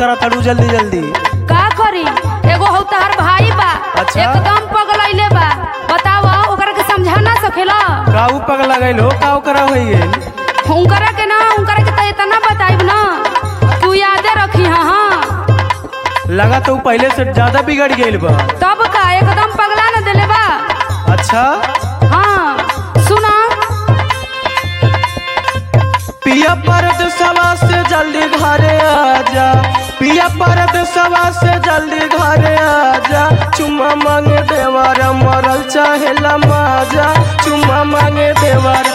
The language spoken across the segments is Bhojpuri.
करा तड़ू जल्दी जल्दी का करी एगो हो तहर भाई बा अच्छा। एकदम पगलैले बा बताव ओकरा के समझा ना सकेला काऊ पगला गइल हो काऊ करा होई गेल उनकरा के ना उनकरा के तो इतना बताइब ना तू यादे रखी हाँ हाँ लगा तो ऊ पहले से ज्यादा बिगड़ गेल बा तब का एकदम पगला न देले बा अच्छा हाँ सुना पिया परद सवा से जल्दी घरे आजा पिया परद सवा से जल्दी घरे आजा चुम्मा मांगे देवर मरल चाहेला माजा चुम्मा मांगे देवर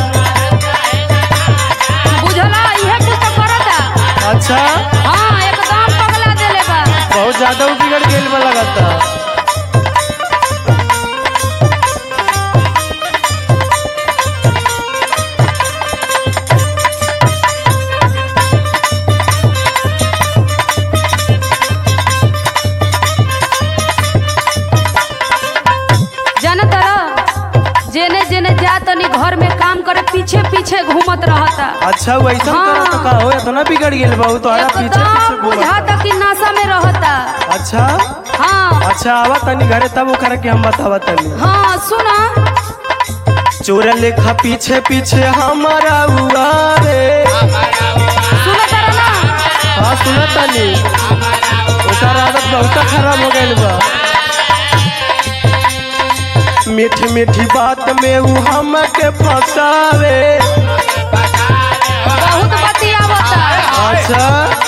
बुझला इहे कुछ तो करता अच्छा हाँ एकदम पगला देले बा बहुत ज्यादा ऊ बिगड़ गेल बा लगता जानत रह जेने जेने जा तनी घर में काम करे पीछे पीछे घूमत रहता अच्छा वैसा हाँ। करा तो का हो इतना बिगड़ गेल बा ऊ तोहरा पीछे पीछे एकदम घूमत बुझाता कि नशा में रहता अच्छा हाँ अच्छा आवा तनी घरे तब ओकरा के हम बतावा तनी हाँ सुना चोर लेखा पीछे पीछे हमारा हुआ रे सुनत रह ना हाँ सुना तनी ओकर आदत बहुत खराब हो गइल बा मीठी मीठी बात में ऊ हमके फंसावे बहुत बतियावता अच्छा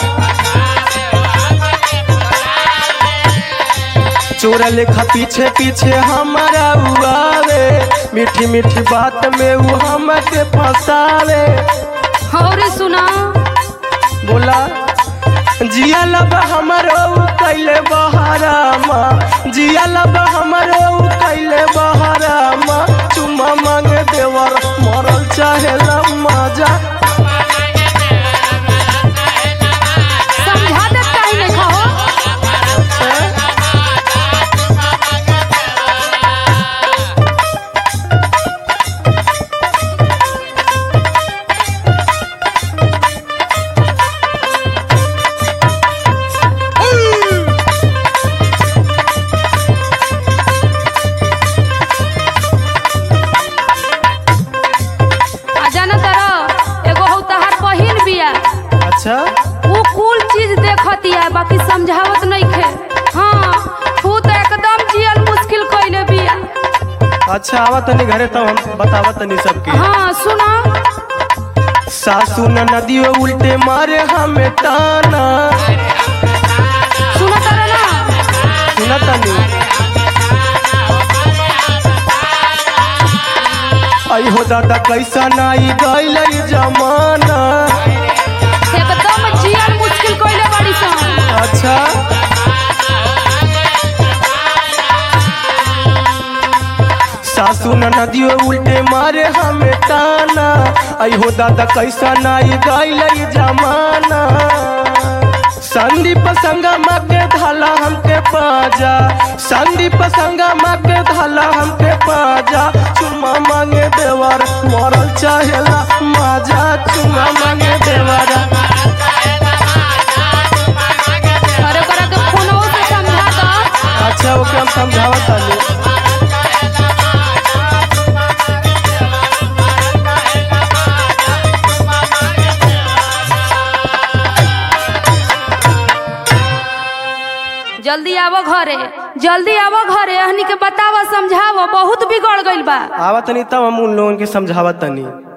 चोर लेखा पीछे पीछे हमारा उआवे मीठी मीठी बात में ऊ हमके फंसावे और सुना बोला जिया लब हमरो ऊ कैले बहारामा जिया लब हमरो ऊ कैले बहारामा चुम्मा मांगे देवर मरल चाहेला मजा समझा दे कहीं नहीं कहो आ जानत रह एगो हो तहार बहिन बिया अच्छा वो कुल चीज देखतिया बाकी समझावत नहीं खे हाँ तू तो एकदम जियल मुश्किल कइले बिया अच्छा आवा तनी घरे तब हम बतावा तनी सबके हाँ सुना सासू न नदियो उल्टे मारे हमें ताना सुनत रह ना सुना तनी आई हो दादा कैसा नाई गइल जमाना एकदम जियल मुश्किल कइले बड़ी सन अच्छा सासू न नदियो उल्टे मारे हमें ताना आई हो दादा कैसा नाई गइल जमाना संदीप संगमा के धाला हमके पाजा संदीप संगमा के धाला हमके पाजा चुम्मा मांगे देवर मरल चाहेला माजा चुम्मा मांगे देवर अरे करा के फोनवो से समझा दो अच्छा ओके हम समझावत तानी जल्दी आवो घरे जल्दी आवो घरे हनी के बतावा समझावा बहुत बिगड़ गइल बा आवा तनी तब हम उन लोगन के समझावत तनी